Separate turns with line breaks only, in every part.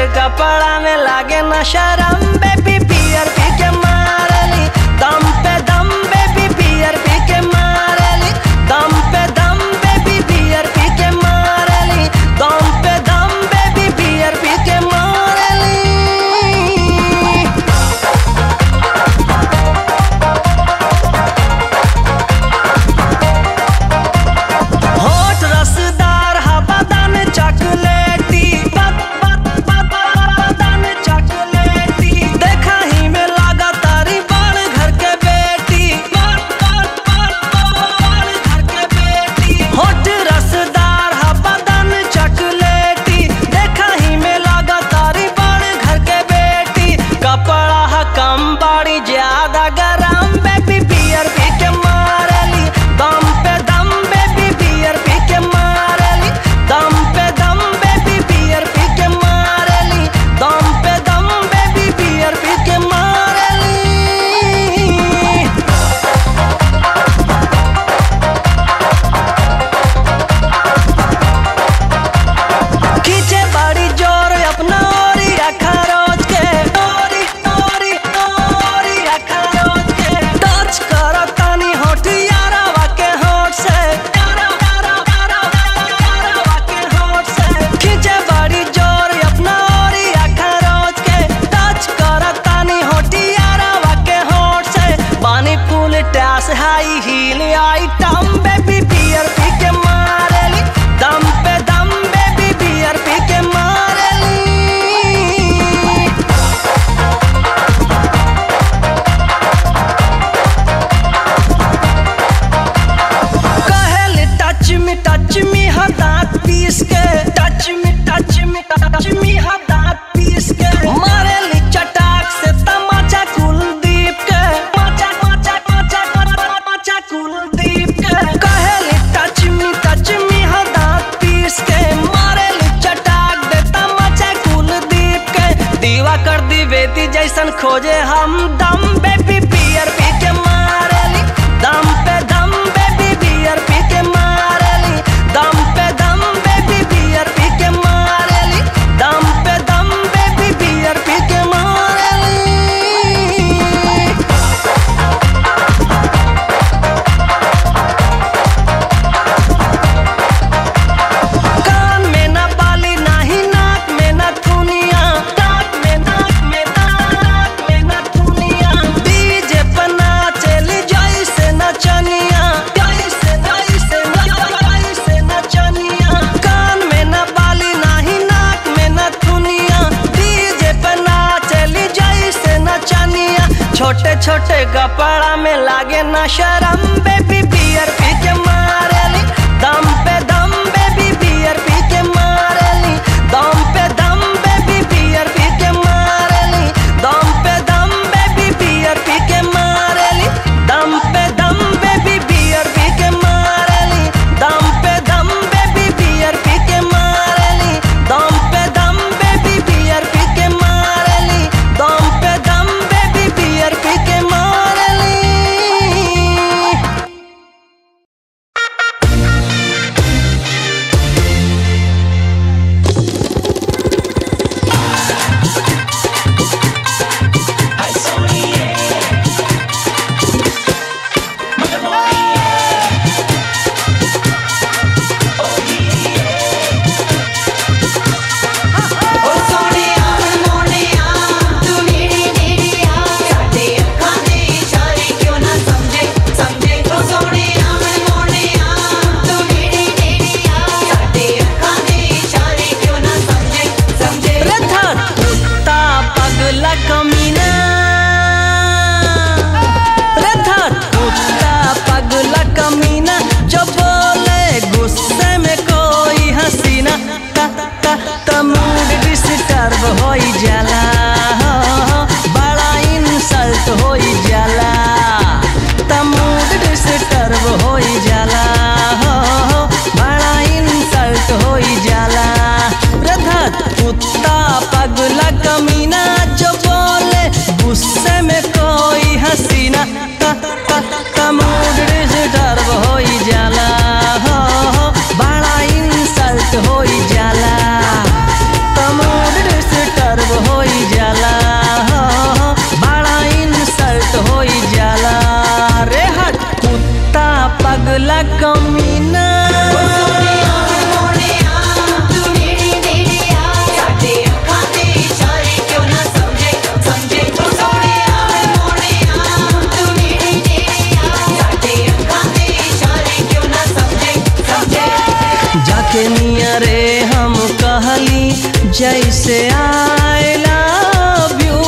कपड़ा में लागे न शरम बेबी बियर पी के मारली दम पे दम बेबी बियर पी के मारली दम पे दम बेबी बियर पी के मारली दम पे दम बेबी बियर पी के मारली होठ रसदार हवादान चॉकलेटी बद बद बद बदन चॉकलेटी देखा ही में लागा तारी बाल घर के बेटी बाल बाल बाल बाल घर के बेटी होठ रसदार हवादान चॉकलेटी देखा ही में लागा तारी बाल घर के बेटी कपड़ा ह कम बाड़ी ज्यादा गरम बेबी बियर पी के मारली दम पे दम बेबी बियर पी के मारली दम पे दम बेबी बियर पी के मारली दम पे दम बेबी बियर पी के मारली खींचे बड़ी जोर अपना ओरी रखा रोज के ओरी ओरी ओरी रखा रोज के टच करो तानी होठ यारावा के होठ से यारा यारा यारा यारावा के होठ से खींचे बड़ी जोर अपना ओरी रखा रोज के टच करो तानी होठ यारावा के होठ से पानी फूल टैस high heel item baby beer पी के मारली दम पे दम बेबी बियर पी के मारली कहेली टच मी टच मी हा दांत पीस के touch me touch me touch me हा दांत पीस के मारेली चटाक से तमाचा कुलदीप के माचा माचा माचा माचा माचा कुलदीप के कहेली टच मी टच मी हा दांत पीस के मारेली चटाक दे तमाचा कुलदीप के दीवा कर दी बेटी जैसन खोजे हम दम बेबी बियर पी के मारेली दम पे दम बेबी बियर पी के मारली दम पे दम बेबी बियर पी के मारली दम पे दम बेबी बियर पी के मारली कान में ना बाली नाही नाक में ना थुनिया नाक में नाक में नाक में ना थुनिया डीजे पर नाचेली जैसे नचनिया जैसे जैसे जैसे नचनिया कान में ना बाली नाही नाक में ना थुनिया डीजे पर नाचेली जैसे नचनिया छोटे छोटे कपड़ा में लागे ना शरम बेबी बियर पी के मारली दम पे दम बेबी बियर पी के मारली दम पे दम बेबी बियर पी के मारली दम पे दम बेबी बियर पी के मारली दम पे दम बेबी बियर पी के मारली दम पे दम बेबी बियर पी के मारली दम पे दम बेबी बियर पी के मारली दम पे दम बेबी बियर पी के मारली होई जाला तमोड डिस्टर्ब जाली जैसे आई लव यू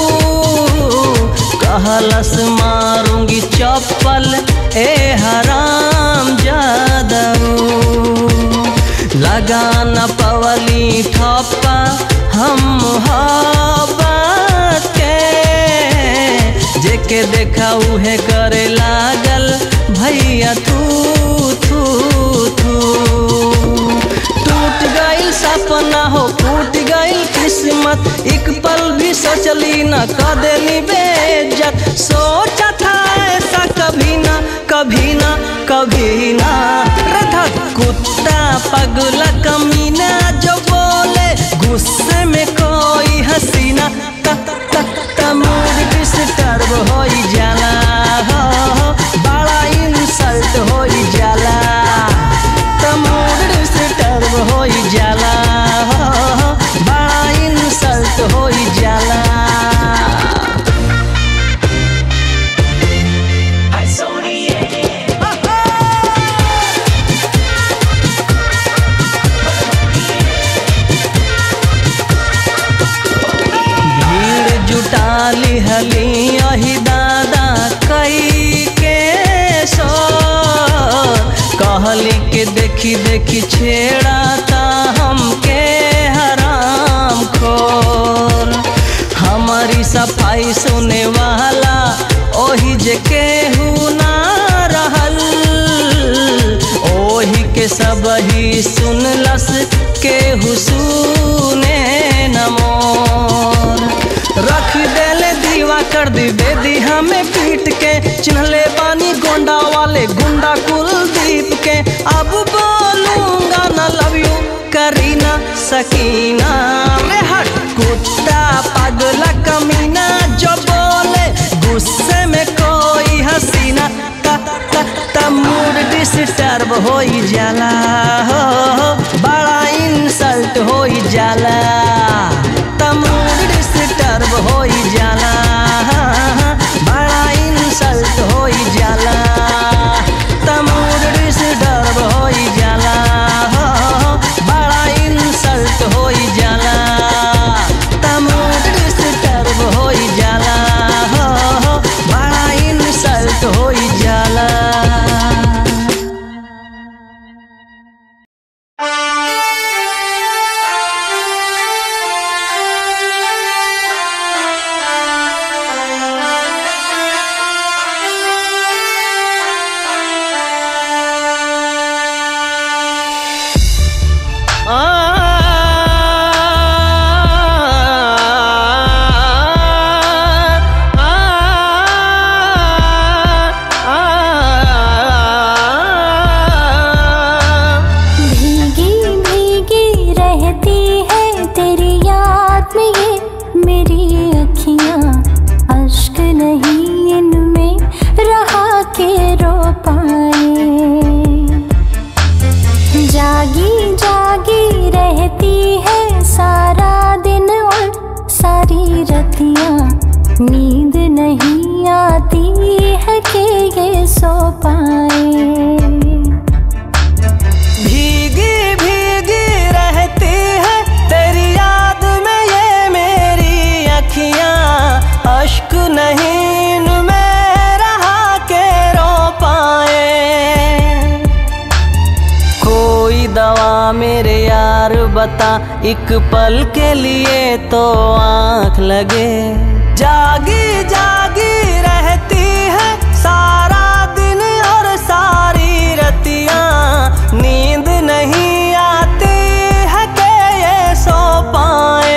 कहलस मारूंगी चप्पल ए हराम जादू लगा न पवली ठप्पा हम मोहब्बत के जेके देखा उहे करे लागल भैया तू तू तू टूट गइल सपना हो टूट गइल किस्मत एक पल भी सोचली न क देली बेइज्जत सोचा था ऐसा कभी ना कभी ना कभी ना रथा कुत्ता पगला कमीना जो बोले गुस्से में कोई हसीना त त त मूड डिस्टर्ब हो जाला हो हो, बड़ा इंसल्ट हो जाला त मूड डिस्टर्ब हो जाला हो हो, बड़ा इंसल्ट हो जाला भीड़ जुटाली हली अही दादा कई के सो कहली के देखी देखी छेड़ाता हमके हराम खोर हमारी सफाई सुने वाला ओही जे केहू ना रहल ओही के सब ही सुनलस केहू सुने न मोर रख देले दीवा कर दी बेदी हमें पीट के चिन्हले बानी गोंडा वाले गुंडा कुलदीप के अब बोलूंगा न लव यू करीना सकीना रे हट कुत्ता पगला कमीना जो बोले गुस्से में कोई हसीना त त त मूड डिस्टर्ब हो जाला हो हो, बड़ा इंसल्ट हो जाला त मूड डिस्टर्ब हो जाला बड़ा इंसल्ट हो जाला त मूड डिस्टर्ब हो जाला हो हो, बड़ा इंसल्ट हो जाला त मूड डिस्टर्ब हो जाला हो हो, बड़ा इंसल्ट हो जाला
भीगी भीगी रहती है तेरी याद में ये मेरी अखियां अश्क नहीं इनमें रहा के रो पाए जागी जागी रहती है सारा दिन और सारी रतियां नींद नहीं आती है कि ये सो पाए
भीगी भीगी रहती है तेरी याद में ये मेरी अखियां अश्क नहीं इनमें रहा के रो पाए कोई दवा मेरे यार बता एक पल के लिए तो आंख लगे जागी जागी रहती है सारा दिन और सारी रतियां नींद नहीं आती है के ये सो पाए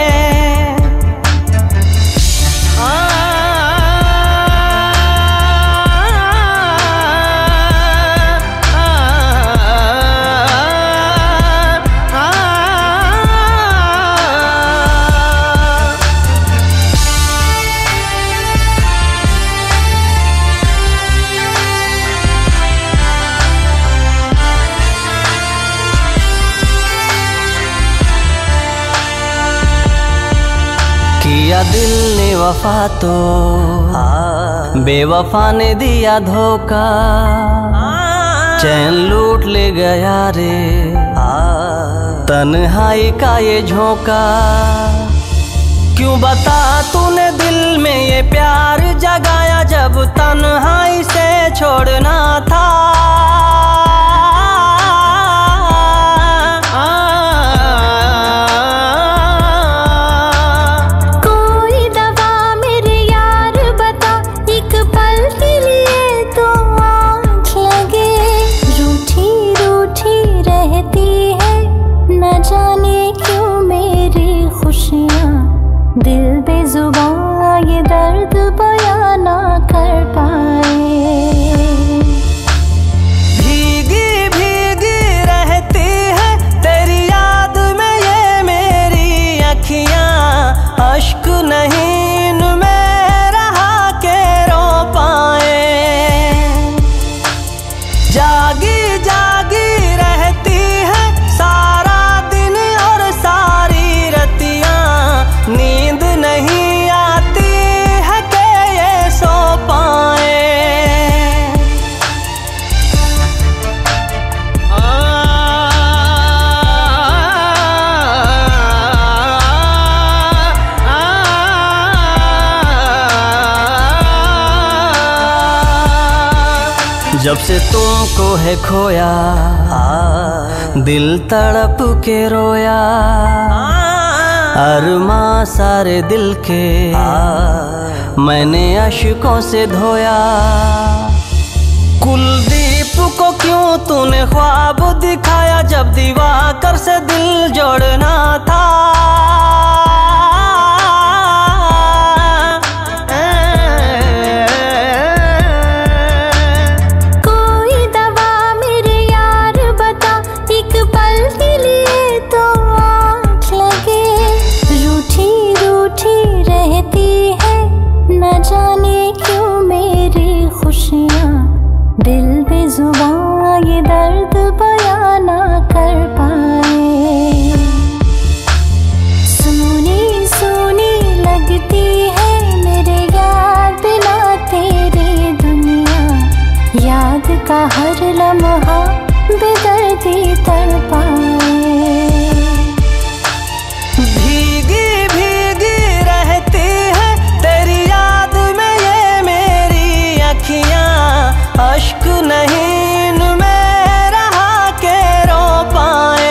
किया दिल ने वफा तो बेवफा ने दिया धोखा चैन लूट ले गया रे तन्हाई का ये झोंका क्यों बता तूने दिल में ये प्यार जगाया जब तन्हाई से छोड़ना था
कोई दवा मेरे यार बता एक पल के लिए तो आँख लगे रूठी रूठी रहती है न जाने क्यों मेरी खुशियाँ दिल बेजुबान ये दर्द बयां ना कर पाए
भीगी भीगी रहती है तेरी याद में ये मेरी अखियां अश्क नहीं इनमें रहा के रो पाए जागी जागी रहती है सारा दिन और सारी रतियां नींद नहीं आती है के ये सो पाए जब से तुमको है खोया दिल तड़प के रोया अरमा सारे दिल के मैंने अशकों से धोया कुलदीप को क्यों तूने ख्वाब दिखाया जब दीवाकर से दिल जोड़ना था
कोई दवा मेरे यार बता एक पल के लिए तो आँख लगे रूठी रूठी रहती है न जाने क्यों मेरी खुशियाँ दिल बेजुबान ये दर्द बयां ना कर पाए सोनी सोनी लगती है मेरे यार बिना तेरी दुनिया याद का हर लम्हा बेदर्दी तड़पाए
भीगी भीगी रहती है तेरी याद में ये मेरी अखियां अश्क नहीं इनमें रहा के रो पाए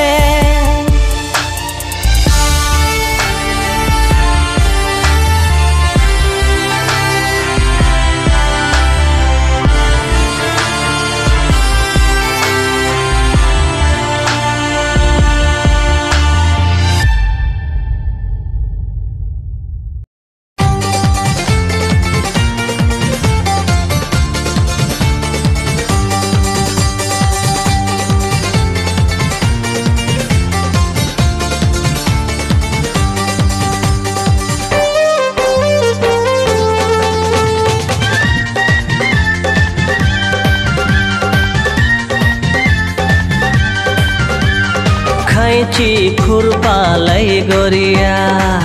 खैची खुरपा लै गोरिया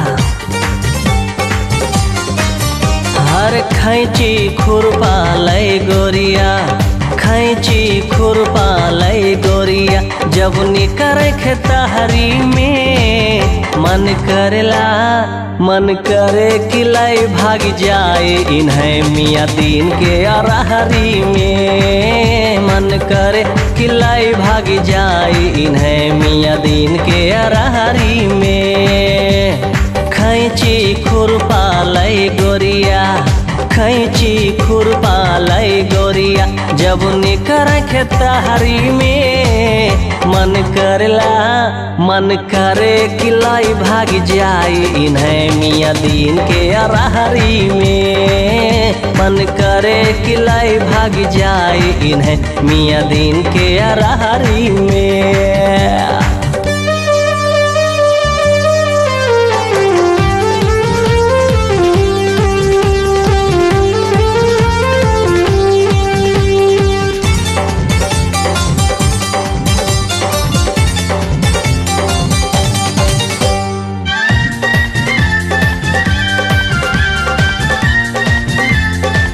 हर खैची खुरपा लै गोरिया खैची खुरपा लै गोरिया जब निकर तहरी में मन करेला मन करे कि लाई भाग जाए इन्हें मियाँ दीन के अरहरी में मन करे कि लाई भाग जाए इन्हें मियाँ दीन के अरहरी में खैची खुरपा लै गोरिया खैची खुरपा लै गोरिया जब निकर तहरी में मन करला मन करे कि लाई भाग जाई इन्हें मियाँ दीन के अरहरी में मन करे कि लाई भाग जाई इन्हें मियाँ दीन के अरहरी में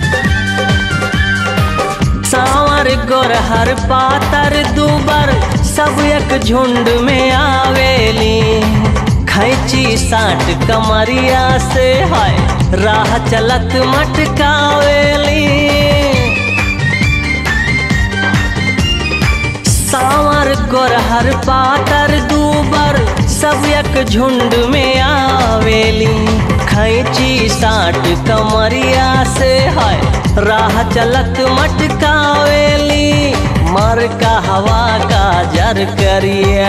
सांवर गोर हर पातर दुबर सब एक झुंड में आवेली खैची साठ कमरिया से है राह चलत मटकावेली सावर गोरहर पातर दूबर सब एक झुंड में आवेली खैची साठ कमरिया से है राह चलत मटकावेली मर का हवा का जर करिया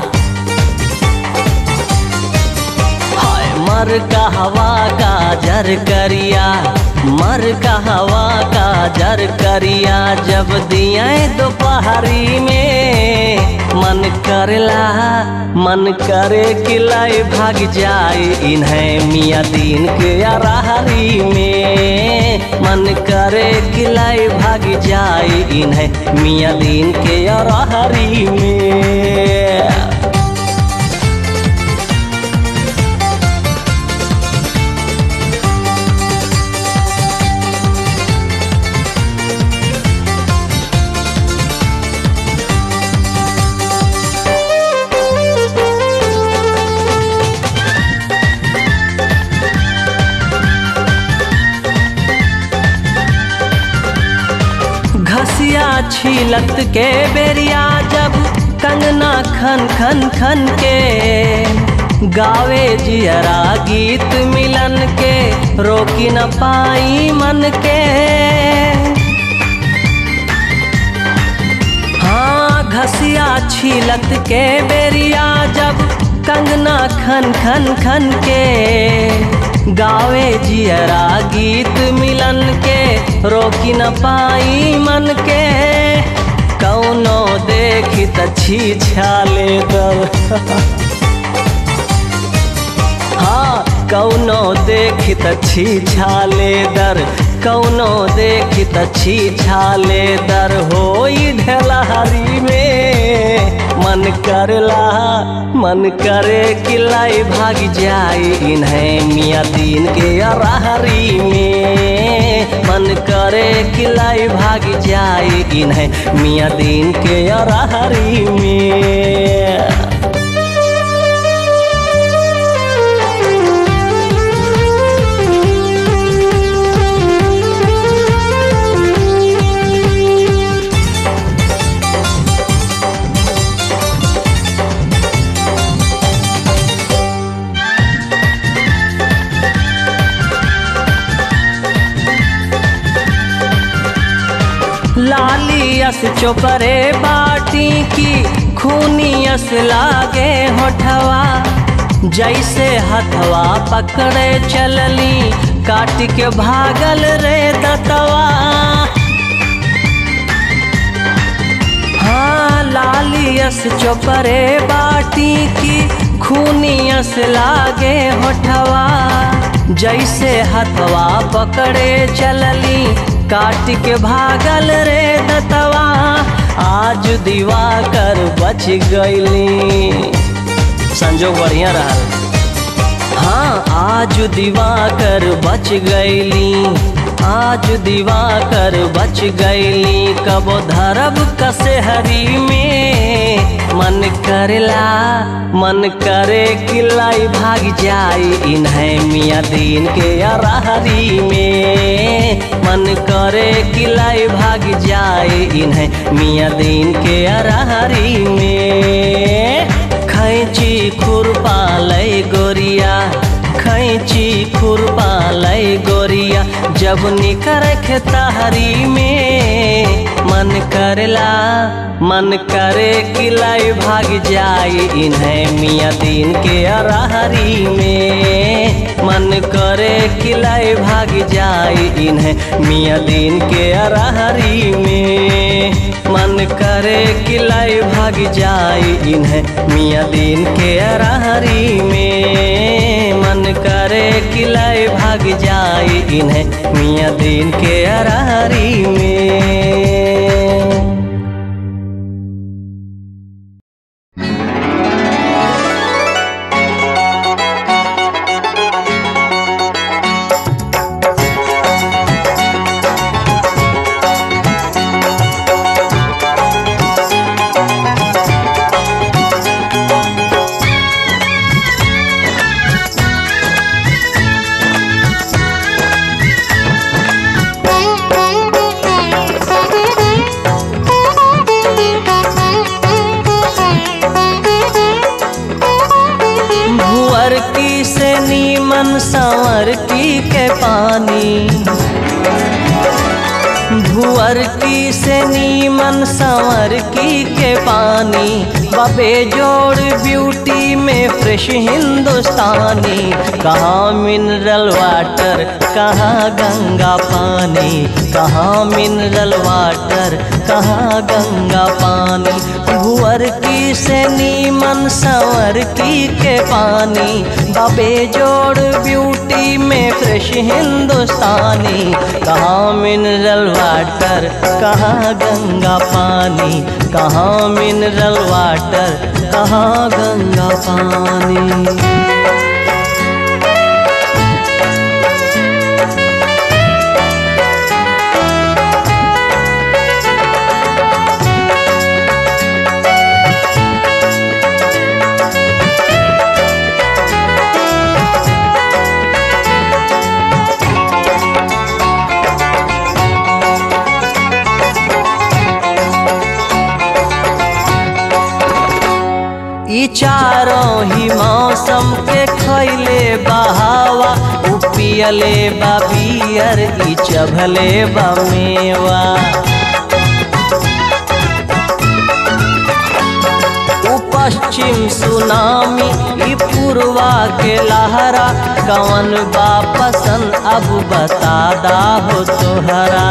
हाय मर का हवा का जर करिया मर का हवा का जर करिया जब दिया दोपहरी में मन करला मन करे किलाई भाग जाए इन्हें मियाँ दिन के अराहरी में मन करे किलाई भाग जाए इन्हें मियाँ दिन के अराहरी में घसिया छीलत के बेरिया जब कंगना खन खन खन के गावे जियरा गीत मिलन के रोकी न पाई मन के हाँ घसिया छीलत के बेरिया जब कंगना खन खन खन के गावे जियरा गीत मिलन के रोकी न पाई मन के कौनो देखी त छी छाले दर हाँ कौनो देखी त छी छाले दर कौनो देखी त छी छाले दर होई ढेलहरी में मन करला मन करे किलाई भाग जाए इन्हें मियाँ दिन के अराहरी में मन करे किलाई भाग जाए इन्हें मियाँ दिन के अराहरी में लालियस चोपरे बाटी की खूनियस लागे होठवा जैसे हथवा पकड़े चलली काट के भागल रे दतवा हाँ लालियस चोपरे बाटी की खूनियस लागे होठवा जैसे हथवा पकड़े चलली काट के भागल रे दतवा आज दीवा कर बच गईली संजोग बढ़िया रहल हाँ आज दीवा कर बच गईली आज दीवा कर बच गईली कबो धरब कसहरी में मन करला मन करे किलाई भाग जाई इन्हें मियाँ दिन के अराहरी में मन करे किलाई भाग जाई इन्हें मियाँ दिन के अराहरी में खैची खुरपा लय गोरिया खैची खुरपा लय गोरिया जब निकर खेतहरी में मन करला मन करे किलाई भाग जाई इन्हें मियाँ दिन के अराहरी में मन करे किलाई भाग जाई इन्हें मियाँ दिन के अराहरी में मन करे किलाई भाग जाई इन्हें मियाँ दिन के अराहरी में मन करे किलाई भाग जाई इन्हें मियाँ दिन के अराहरी में भुअर की से नीमन संवर की के पानी भुअर की से नीमन संवर की के पानी बबे जोड़ ब्यूटी में फ्रेश हिंदुस्तानी कहाँ मिनरल वाटर कहाँ गंगा पानी कहाँ मिनरल वाटर कहाँ गंगा पानी भुअर की से नीमन संवर की के पानी बबे जोड़ ब्यूटी में फ्रेश हिंदुस्तानी कहाँ मिनरल वाटर कहाँ गंगा पानी कहाँ मिनरल वाटर कहाँ गंगा पानी ई चारों ही मौसम के खैले बहावा उ पियले बा बियर ई चभले बा मेवा उ पश्चिम सुनामी ई पूर्वा के लहरा कवन बा पसंद अब बता दा हो तोहरा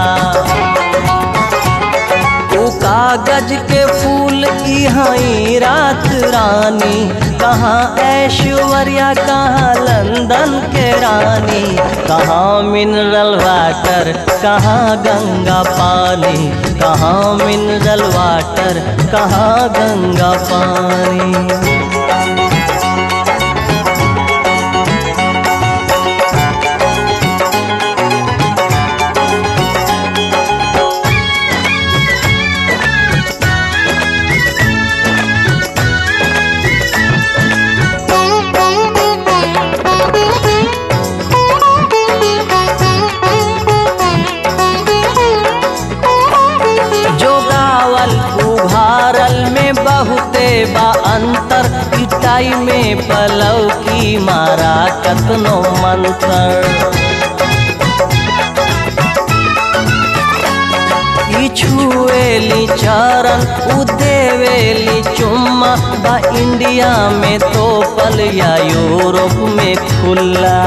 उ कागज के फूल इहाई रात रानी कहाँ ऐश्वर्या कहाँ लंदन के रानी कहाँ मिनरल वाटर कहाँ गंगा पानी कहाँ मिनरल वाटर कहाँ गंगा पानी जो गावल उभारल में बहुते बा अंतर इटाई में पलव की मारा कतनो मंत्र ई छुएली चरण उ देवेली चुम्मा बा इंडिया में तो पल या यूरोप में खुला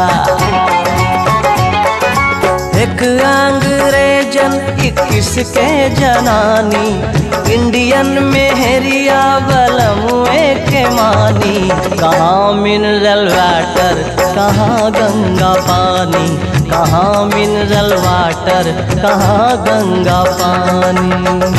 एक अंग्रेजन इक्कीस के जनानी इंडियन में हेरिया बलमुए के मानी कहाँ मिनरल वाटर कहाँ गंगा पानी कहाँ मिनरल वाटर कहाँ गंगा पानी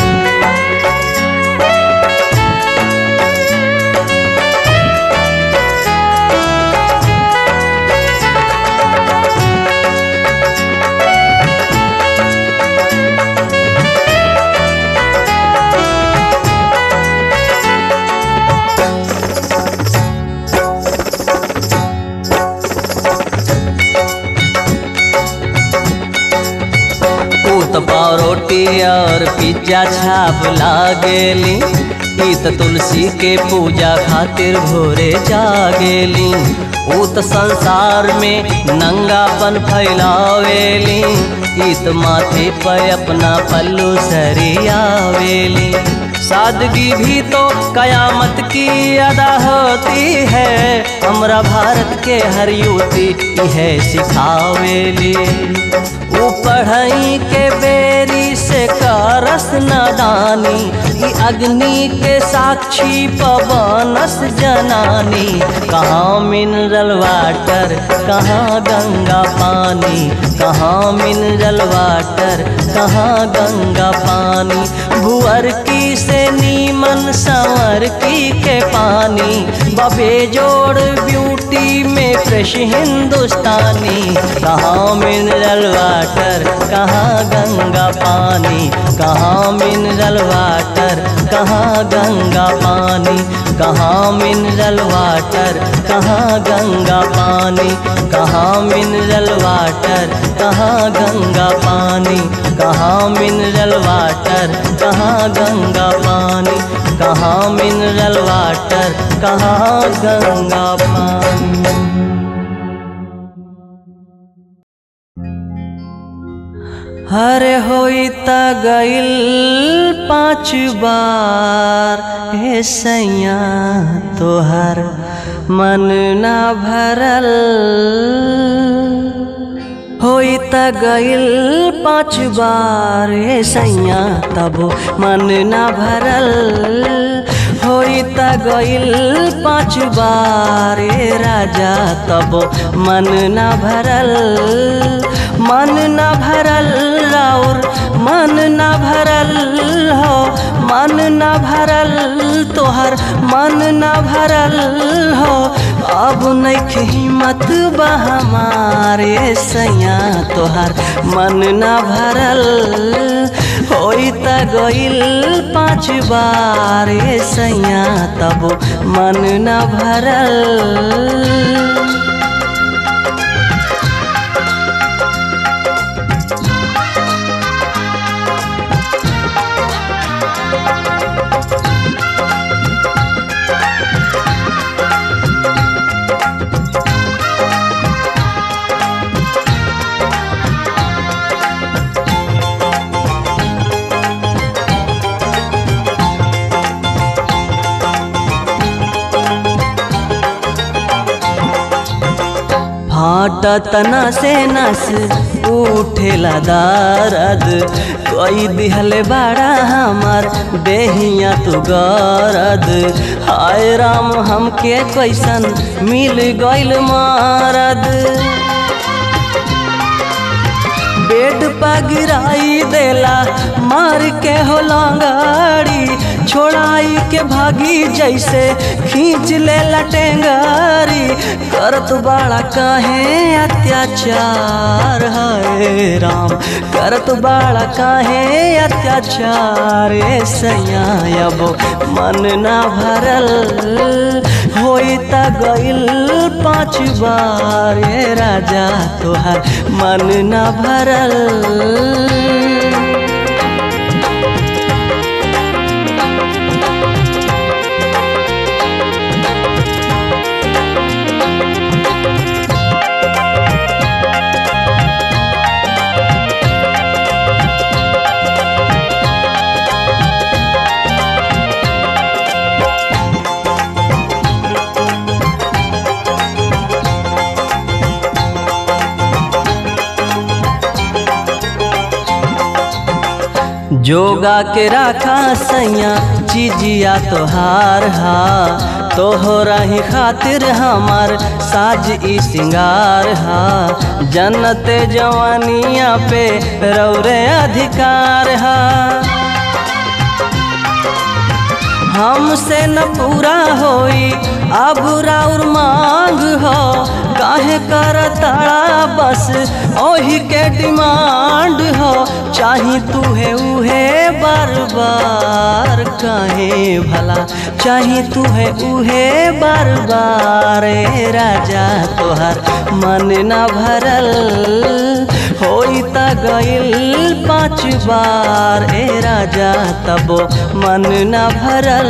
ऊत पाव रोटी और पिज्जा छाप लागेली ईत तुलसी के पूजा खातिर भोरे जागेली ऊत संसार में नंगापन फैलावेली ईत माथे पर अपना पल्लू सरियावेली सादगी भी तो कयामत की अदा होती है हमरा भारत के हर युवती यह सिखावेली ऊ पढ़ई के बेरी से करस नादानी ई अग्नि के साक्षी पवनस जनानी कहाँ मिनरल वाटर कहाँ गंगा पानी कहाँ मिनरल वाटर कहाँ गंगा पानी भुअर की से नीमन संवर की के पानी बबे जोड़ ब्यूटी में फ्रेश हिंदुस्तानी कहाँ मिनरल वाटर कहाँ गंगा पानी कहाँ मिनरल वाटर कहाँ गंगा पानी कहाँ मिनरल वाटर कहाँ गंगा पानी कहाँ मिनरल वाटर कहाँ गंगा पानी कहाँ मिनरल वाटर कहाँ गंगा पानी कहाँ मिनरल वाटर कहाँ गंगा पानी हरे होई त गइल पाँच बार हे सैया तोहर मन ना भरल होई त गइल पाँच बार हे सैया तब मन ना भरल होई त गइल पाँच बार हे राजा तब मन ना भरल मन न भरल राउर मन न भरल हो मन न भरल तोहर मन न भरल हो अब नहीं हिम्मत बा हमारे सैया तोहर मन न भरल होई त गइल पाँच बार ए सैया तब मन न भरल फाटत से नस उठेला दर्द कोई दिहले बड़ा हमार देहिया तू गरद हाय राम हमके कैसन मिल गइल मारद बेड पा गिराई देला मार के हो लांगाड़ी छोड़ाई के भागी जैसे खींच ले लटेंगारी करत बड़ा काहे अत्याचार है राम करत बड़ा काहे अत्याचार ए सैया अब मन ना भरल होई त गइल पाँच बार ए राजा तोहार मन ना भरल जोगा के राखा सैया चिजिया तोहार हा तोहरा ही खातिर हमार साज ई सिंगार हा जन्नत जवानिया पे रौरे अधिकार हा हमसे न पूरा होई अब राउर मांग हो काहे कर ताड़ा बस ओही के डिमांड हो चाही तू है उहे बार बार काहे भला चाही तू है उहे बार बार ए राजा तोहर मन न भरल होई त गइल पाँच बार ए राजा तबो मन न भरल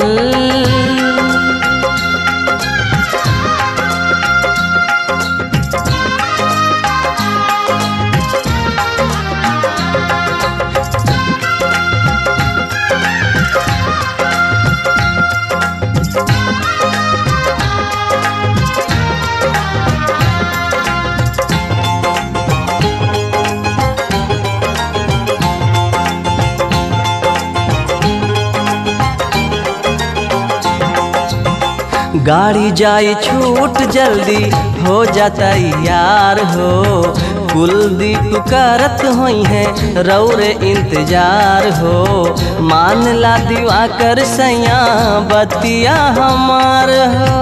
गाड़ी जाई छूट जल्दी हो जाता यार हो कुलदीप करत होई है रौरे इंतजार हो मान ला दीवा कर सैया बतिया हमार हो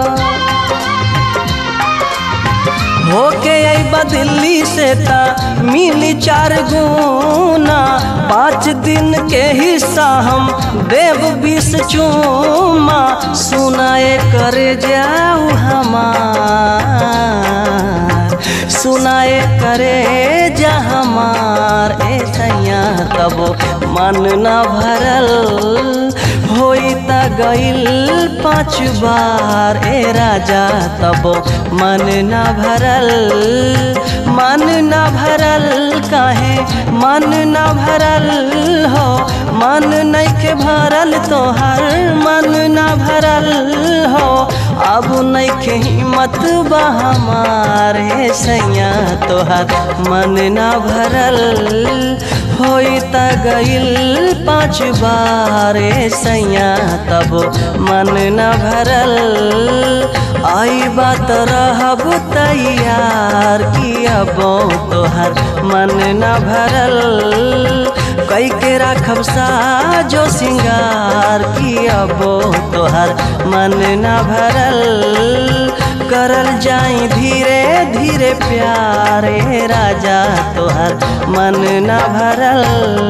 होके अबा दिल्ली से ता मिली चार गुना पाँच दिन के हिस्सा हम देव बीस चूमा सुनाए करे जाऊ हमार सुनाए करे जा हमार ए सैया तबो मन न भरल होई त गइल पाँच बार ए राजा तबो मन न भरल मन न भरल काहे मन न भरल हो मन नइखे भरल तोहर मन न भरल हो अब नइखे हिम्मत बा हमारे सैया तोहर मन न भरल होई त गइल पाँच बार ए सैया तब मन न भरल आई बात रहब तैयार की अब तोहर मन न भरल कई के राखब साजो सिंगार की अब तोहर मन न भरल करल जाई धीरे धीरे प्यारे राजा तोहर मन न भरल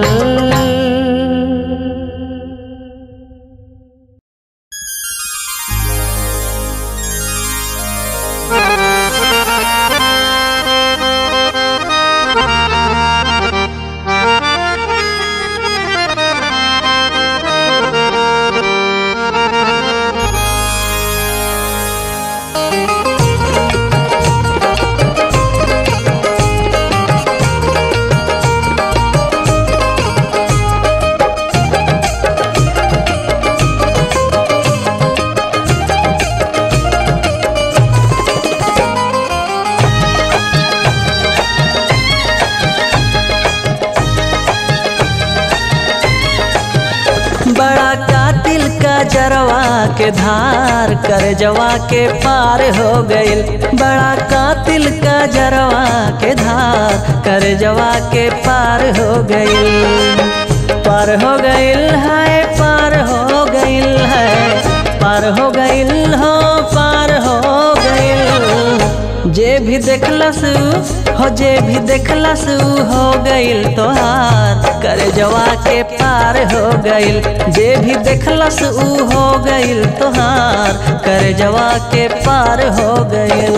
बड़ा कातिल का जरवा के धार कर जवा के पार हो गइल बड़ा कातिल का जरवा के धार कर जवा के पार हो गइल पार हो गइल है पार हो गइल है पार हो गइल हो पार हो गइल जे भी देखलस हो जे भी देखलस हो गइल तोहार कर जवा के पार हो गइल जे भी देखलस ऊ हो गइल तोहार कर जवा के पार हो गइल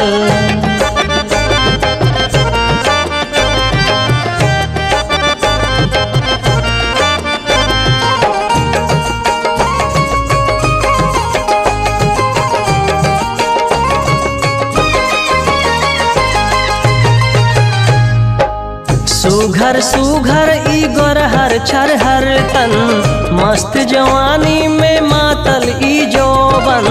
सुघर सुघर ई गोरहर छरहर तन मस्त जवानी में मातल ई जोबन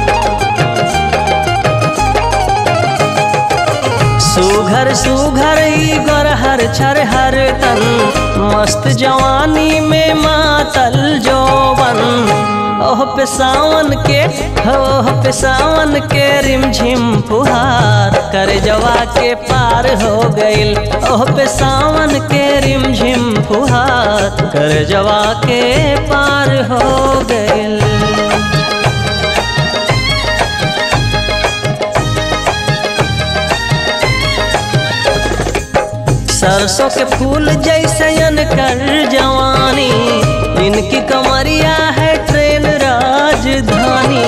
सुघर सुघर ई गोरहर छरहर तन मस्त जवानी में मातल जोबन ओह पे सावन के हो ओह पे सावन के रिमझिम फुहार कर जवा के पार हो गइल ओह पे सावन के रिमझिम फुहार कर जवा के पार हो गइल सरसों के फूल जैसे कर जवानी इनकी कमरिया है ट्रेन राजधानी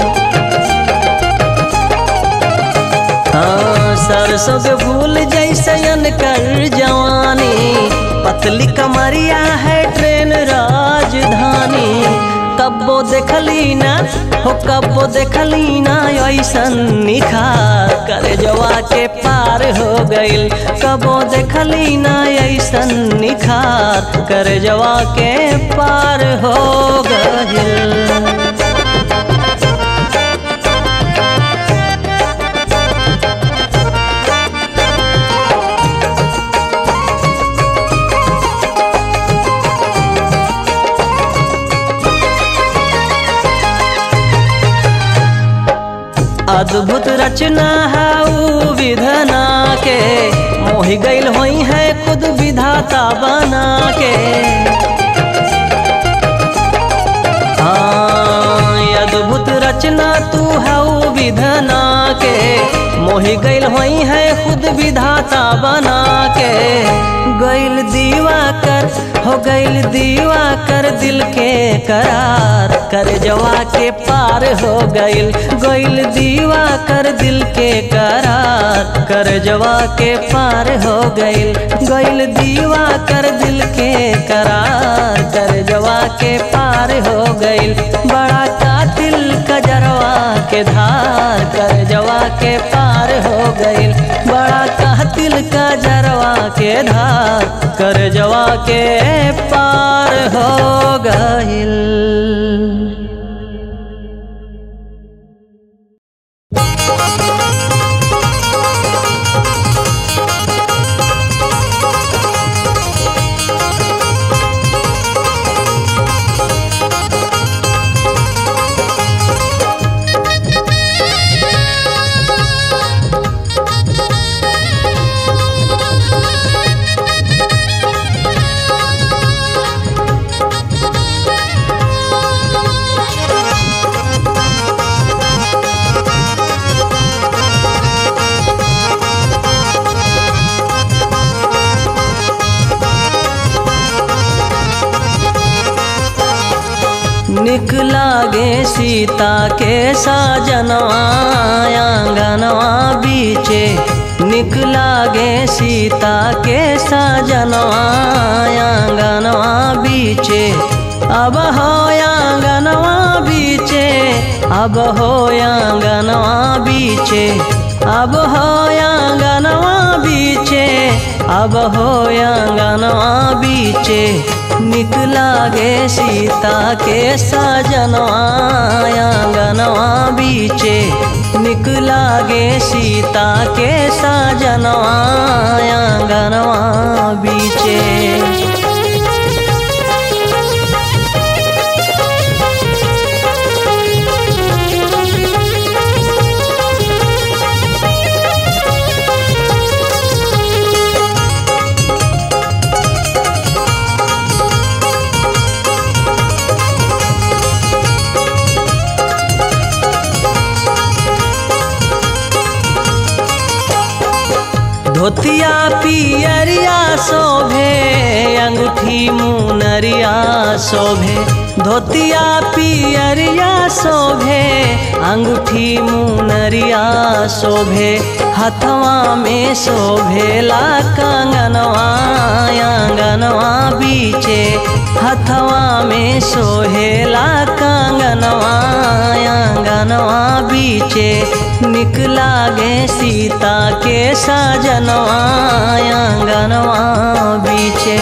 हाँ सरसों के फूल जैसे कर जवानी पतली कमरिया है ट्रेन राजधानी कब्बो देखली ना हो कब्बो देखली ना ऐसन निखार करे जवा के पार हो गइल कबो देखली ना ऐसन निखार करे जवा के पार हो गइल अद्भुत रचना है ऊ विधना के मोहि गइल होई है खुद विधाता बना के हाँ, अद्भुत रचना तू है ऊ विधना के मोहि गैल होई है खुद विधाता बना के गैल दीवा कर हो गैल दीवा कर दिल के करार कर जवा के पार हो गैल गैल दीवा कर दिल के करार कर जवा के पार हो गैल गैल दीवा कर दिल के करार कर जवा के पार हो गैल बड़ा कातिल कजरवा के धार कर जवा के पार हो गइल बड़ा कातिल कजरवा के धार कर जवा के पार हो गइल निक लागे सीता के साजनवा आंगनवा बीचे निक लागे सीता के साजनवा आंगनवा बीचे अब हो आंगनवा बीचे अब हो आंगनवा बीचे अब हो आंगनवा बीचे अब हो आंगनवा बीचे निक लागे सीता के साजनवा आंगनवा बीचे निक लागे सीता के साजनवा आंगनवा बीचे धोतिया पियरिया शोभे अंगूठी मुनरिया शोभे धोतिया पियरिया शोभे अंगूठी मुनरिया शोभे हथवा में शोभेला कंगनवा आंगनवा बीचे हथवा में सोहेला कंगनवा आंगनवा बीचे निक लागे सीता के साजनवा आंगनवा बीचे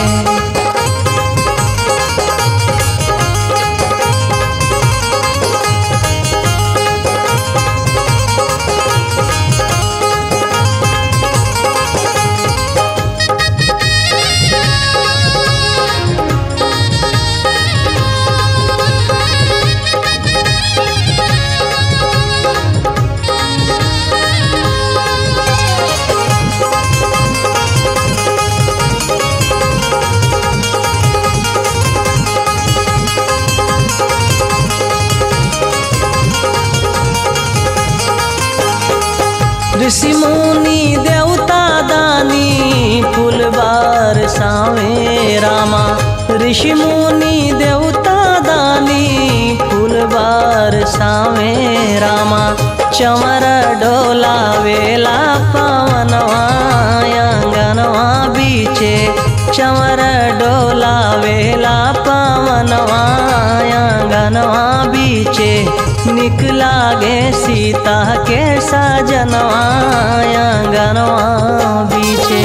ऋषि मुनि देवता दानी फूलबार सावे रामा ऋषि मुनि देवता दानी फूलबार सावे रामा चमर डोला वेला पवनवा आंगनवा बीचे चमर डोला वेला पवनवा आंगनवा बीचे निक लागे सीता के साजनवा आंगनवा बीचे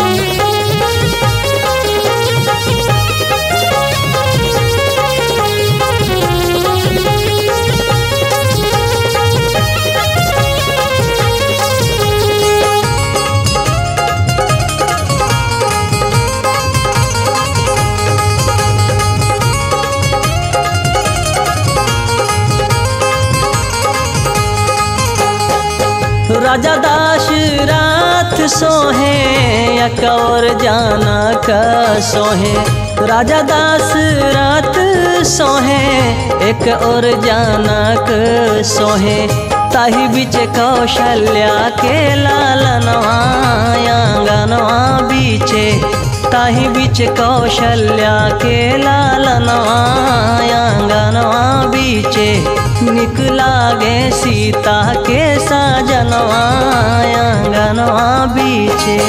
राजा दाशरथ सोहे अकौर जाना का सोहे राजा दाशरथ सोहे एक और जानक सोहे ताही बीच कौशल्या के लालनवा आंगनवा बीचे ताही बीच कौशल्या के लालनवा आंगनवा बीचे निकला गे सीता के साजनवा आंगनवा बीचे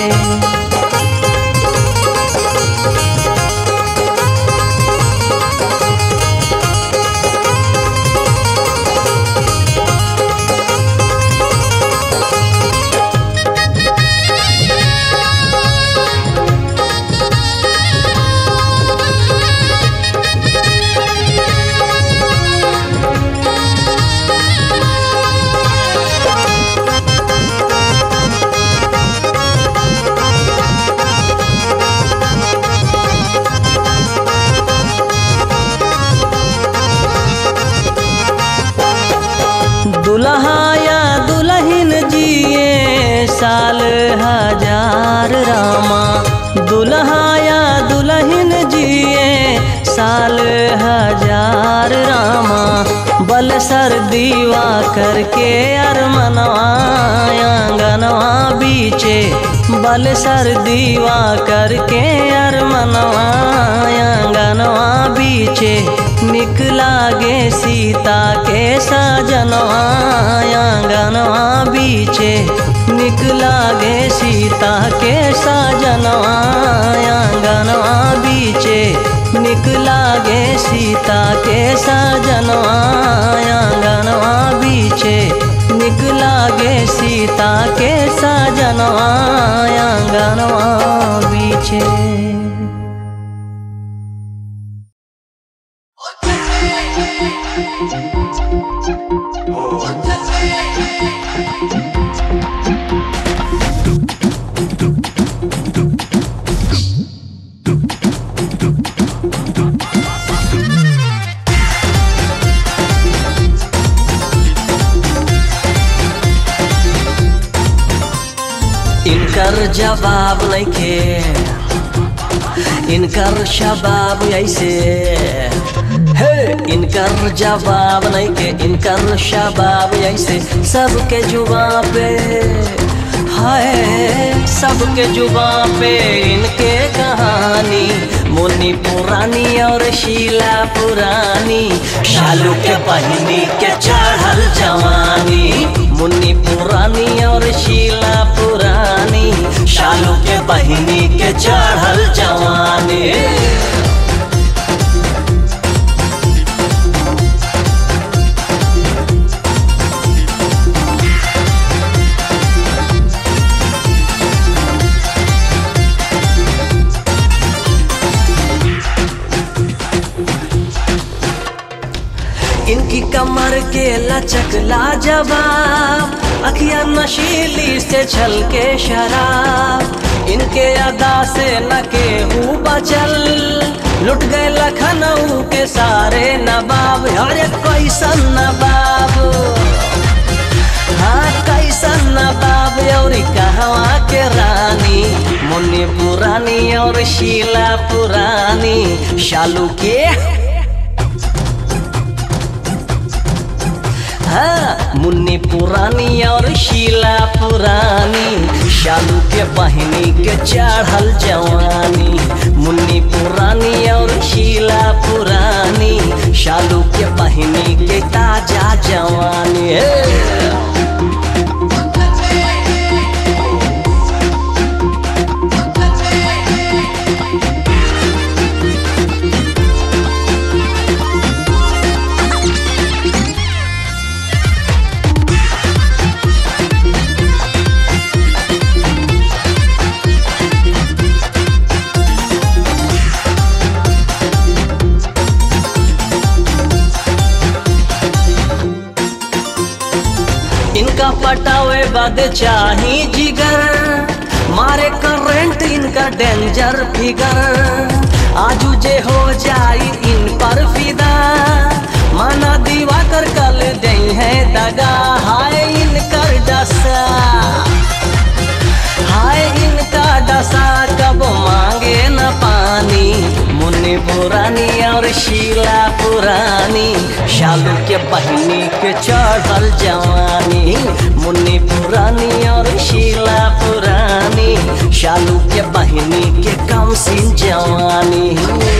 दुल्हाया दुल्हन जिए साल हजार रामा दुल्हाया दुल्हन जिए साल हजार रामा बल सर दीवा करके अरमनवा आंगनवा बीचे बल सर दीवा करके अरमनवा आंगनवा बीचे निकला गे सीता के साजनवा आंगनवा बीचे निकला गे सीता के साजनवा आंगनवा बीचे निकला गे सीता के साजनवा आंगनवा बीचे निकला गे सीता के साजनवा आंगनवा बीचे इनकर जवाब नइखे इनकर शबाब ऐसे हे इनकर जवाब नइखे इनकर शबाब ऐसे सबके जुबा पे हाय सबके जुबा पे इनके कहानी मुन्नी पुरानी और शीला पुरानी शालू के बहिनी के चढ़ल जवानी मुन्नी पुरानी और शीला पुरानी शालू के बहिनी के चढ़ल जवानी इनकी कमर के लचक लाजवाब अखियां नशीली से छल के शराब इनके अदा से न केहू बचल लुट गए लखनऊ के सारे नवाब अरे कैसन नवाब हाँ कैसन नवाब और कहवा के रानी मुन्नी पुरानी और शीला पुरानी शालू के हाँ मुन्नी पुरानी और शीला पुरानी शालू के बहिनी के चढ़ल जवानी मुन्नी पुरानी और शीला पुरानी शालू के बहिनी के ताजा जवानी हे। इनका पटावे बाद चाही जिगर मारे करंट इनका डेंजर फिगर आजू जे हो जाई इन पर फिदा माना दीवा कर कल दे है दगा हाय इनकर डसा हाय इनका डसा कब मांगे न पानी मुन्नी पुरानी और शीला पुरानी पुरानी शालू के बहिनी के चढ़ल जवानी मुन्नी पुरानी और शीला पुरानी शालू के बहिनी के कम सिन जवानी